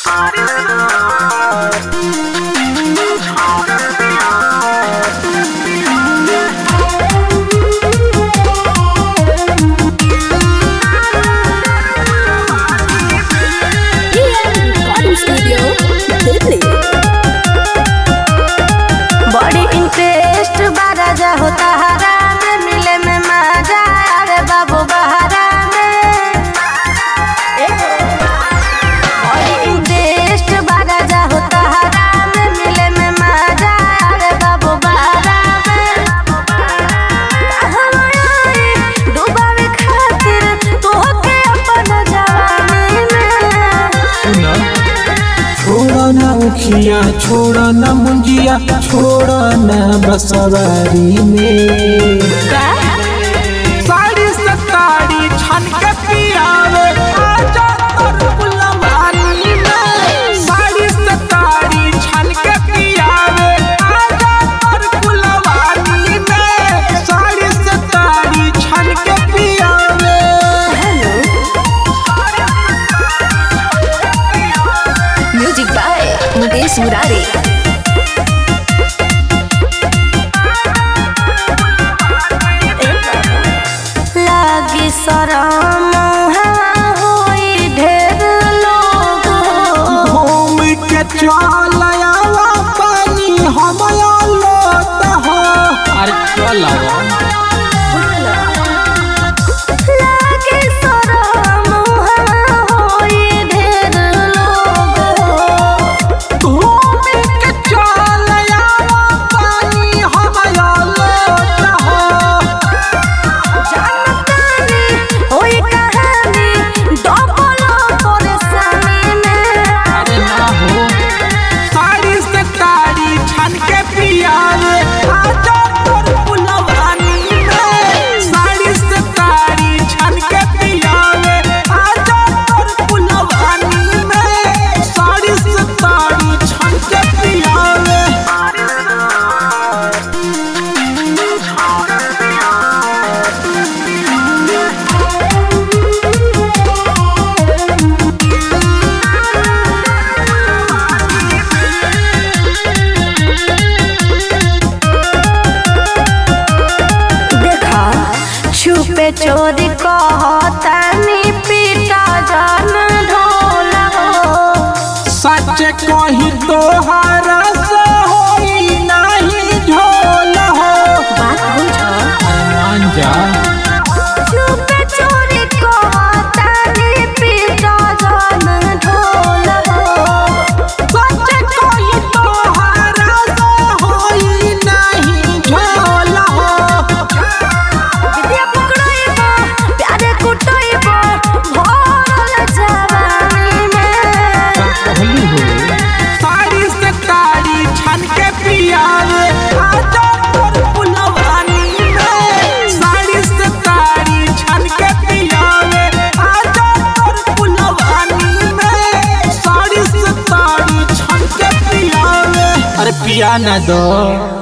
recording studio Delhi बड़ी interest बारा जा होता हरा में मिले में मजा अरे बाबू बहरा में बड़ी इंटरेस्ट बारा जा होता हरा में मिले में मजा अरे बाबू बहरा में कहवा आई डुबावे खातिर तोहके अपन जवानी में छोड़ ना उखिया छोड़ ना मुंजिया छोड़ ना बसवारी में साड़ी सताड़ी छन के पियावे आजा तोर पुलवानी में साड़ी सताड़ी छन के पियावे आजा तोर पुलवानी में साड़ी सताड़ी छन के पियावे म्यूजिक बाय मुकेश मुरारी लागी शरम होई ढेर लोग घूम के चल आवा पानी हम लोट हो अरे चल लागी शरम होई ढेर लोग घूम के चल आवा पानी हम लोट हो जानतानी होई कहानी डबल परेशानी में अरे ना हो साड़ी से ताड़ी छन के पियावे आजा तोर पुलवानी में साड़ी से ताड़ी छन के पियावे आजा तोर पुलवानी में साड़ी से ताड़ी छन के पियावे देखा छुपे चोरी कहतानी पीटा जान ढोला हो सच कही तोहरा से होई नहीं झोल हो बात बुझो मान जा छुपे चोरी कहतानी पीटा जान ढोला हो सच कही तोहरा से होई नहीं झोल हो विद्या पकड़ाइबो प्यारे कुटाइबो भरल जवानी में कहली हो साड़ी से ताड़ी छन के पियावे आजा तोर पुलवानी में साड़ी से ताड़ी छन के पियावे आजा तोर पुलवानी में साड़ी से ताड़ी छन के पियावे अरे पिया ना दो